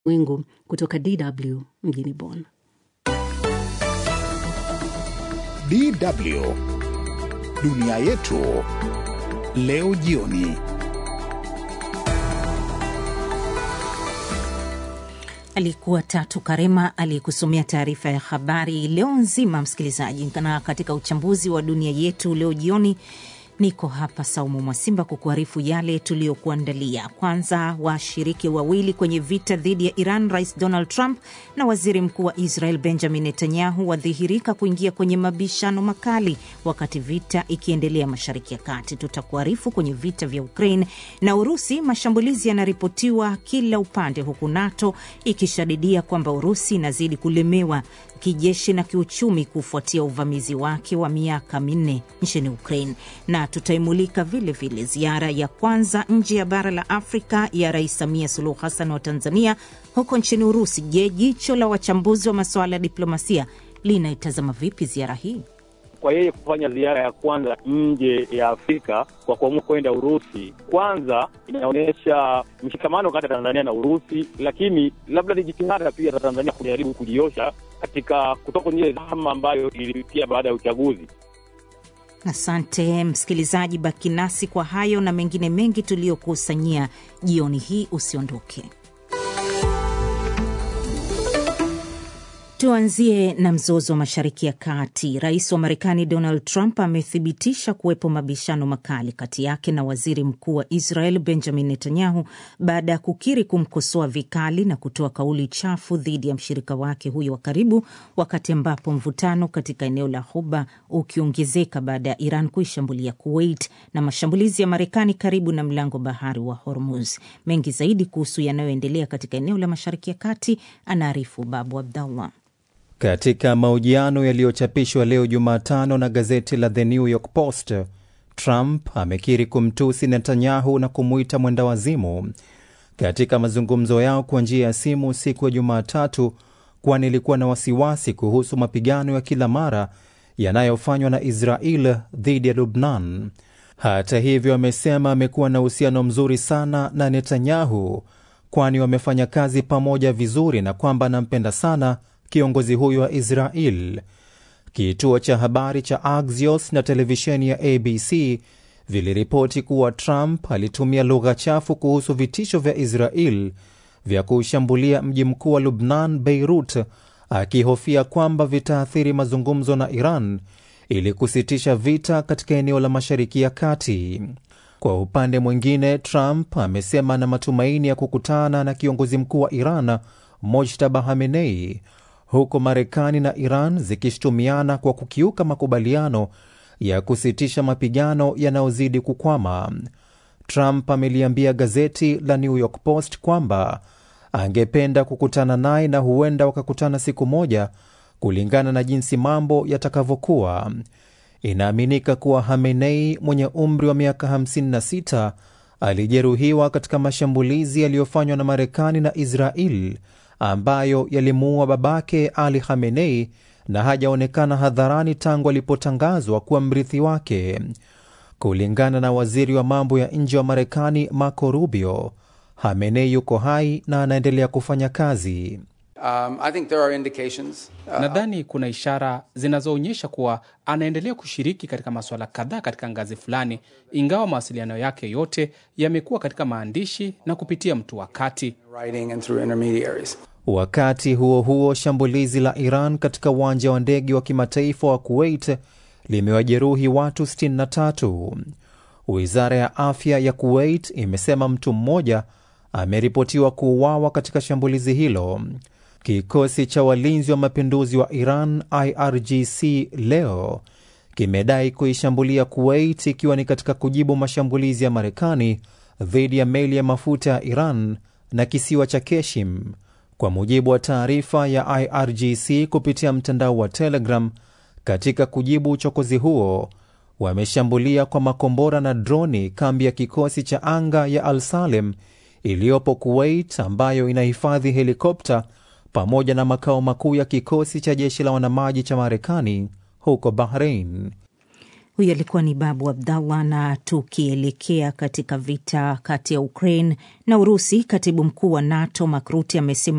Wingu kutoka DW mjini Bonn. DW dunia yetu leo jioni. Alikuwa Tatu Karema aliyekusomea taarifa ya habari leo nzima, msikilizaji. Na katika uchambuzi wa dunia yetu leo jioni niko hapa Saumu Mwasimba kukuarifu yale tuliyokuandalia. Kwanza, washiriki wawili kwenye vita dhidi ya Iran, Rais Donald Trump na waziri mkuu wa Israel Benjamin Netanyahu wadhihirika kuingia kwenye mabishano makali wakati vita ikiendelea Mashariki ya Kati. Tutakuarifu kwenye vita vya Ukraine na Urusi, mashambulizi yanaripotiwa kila upande, huku NATO ikishadidia kwamba Urusi inazidi kulemewa kijeshi na kiuchumi kufuatia uvamizi wake wa miaka minne nchini Ukraine. Na tutaimulika vile vile ziara ya kwanza nje ya bara la Afrika ya Rais Samia Suluhu Hassan wa Tanzania huko nchini Urusi. Je, jicho la wachambuzi wa masuala ya diplomasia linaitazama vipi ziara hii? Kwa yeye kufanya ziara ya kwanza nje ya Afrika kwa kuamua kwenda Urusi, kwanza inaonyesha mshikamano kati ya Tanzania na Urusi, lakini labda ni jitihada pia za Tanzania kujaribu kujiosha katika kutoka kwenye ile dhama ambayo ilipitia baada ya uchaguzi. Asante msikilizaji, baki nasi kwa hayo na mengine mengi tuliyokusanyia jioni hii. Usiondoke. Tuanzie na mzozo wa Mashariki ya Kati. Rais wa Marekani Donald Trump amethibitisha kuwepo mabishano makali kati yake na waziri mkuu wa Israel Benjamin Netanyahu baada ya kukiri kumkosoa vikali na kutoa kauli chafu dhidi ya mshirika wake huyo wa karibu, wakati ambapo mvutano katika eneo la Ghuba ukiongezeka baada ya Iran kuishambulia Kuwait na mashambulizi ya Marekani karibu na mlango bahari wa Hormuz. Mengi zaidi kuhusu yanayoendelea katika eneo la Mashariki ya Kati anaarifu Babu Abdallah. Katika mahojiano yaliyochapishwa leo Jumatano na gazeti la The New York Post, Trump amekiri kumtusi Netanyahu na kumuita mwenda wazimu katika mazungumzo yao kwa njia ya simu siku ya Jumatatu, kwani ilikuwa na wasiwasi kuhusu mapigano ya kila mara yanayofanywa na Israel dhidi ya Lubnan. Hata hivyo, amesema amekuwa na uhusiano mzuri sana na Netanyahu, kwani wamefanya kazi pamoja vizuri na kwamba anampenda sana kiongozi huyo wa Israel. Kituo cha habari cha Axios na televisheni ya ABC viliripoti kuwa Trump alitumia lugha chafu kuhusu vitisho vya Israel vya kuushambulia mji mkuu wa Lubnan, Beirut, akihofia kwamba vitaathiri mazungumzo na Iran ili kusitisha vita katika eneo la Mashariki ya Kati. Kwa upande mwingine, Trump amesema ana matumaini ya kukutana na kiongozi mkuu wa Iran Mojtaba Hamenei huku Marekani na Iran zikishutumiana kwa kukiuka makubaliano ya kusitisha mapigano yanayozidi kukwama. Trump ameliambia gazeti la New York Post kwamba angependa kukutana naye na huenda wakakutana siku moja, kulingana na jinsi mambo yatakavyokuwa. Inaaminika kuwa Hamenei mwenye umri wa miaka 56 alijeruhiwa katika mashambulizi yaliyofanywa na Marekani na Israel ambayo yalimuua babake Ali Khamenei na hajaonekana hadharani tangu alipotangazwa kuwa mrithi wake. Kulingana na waziri wa mambo ya nje wa Marekani Marco Rubio, Khamenei yuko hai na anaendelea kufanya kazi. Um, I think there are indications, uh, Nadhani kuna ishara zinazoonyesha kuwa anaendelea kushiriki katika masuala kadhaa katika ngazi fulani, ingawa mawasiliano yake yote yamekuwa katika maandishi na kupitia mtu wa kati. writing and through intermediaries. Wakati huo huo, shambulizi la Iran katika uwanja wa ndege wa kimataifa wa Kuwait limewajeruhi watu 63. Wizara ya afya ya Kuwait imesema mtu mmoja ameripotiwa kuuawa katika shambulizi hilo. Kikosi cha walinzi wa mapinduzi wa Iran IRGC leo kimedai kuishambulia Kuwait ikiwa ni katika kujibu mashambulizi ya Marekani dhidi ya meli ya mafuta ya Iran na kisiwa cha Keshim. Kwa mujibu wa taarifa ya IRGC kupitia mtandao wa Telegram, katika kujibu uchokozi huo wameshambulia kwa makombora na droni kambi ya kikosi cha anga ya Al Salem iliyopo Kuwait, ambayo inahifadhi helikopta pamoja na makao makuu ya kikosi cha jeshi la wanamaji cha Marekani huko Bahrain. Huyu alikuwa ni Babu Abdallah. Na tukielekea katika vita kati ya Ukraine na Urusi, katibu mkuu wa NATO Mark Rutte amesema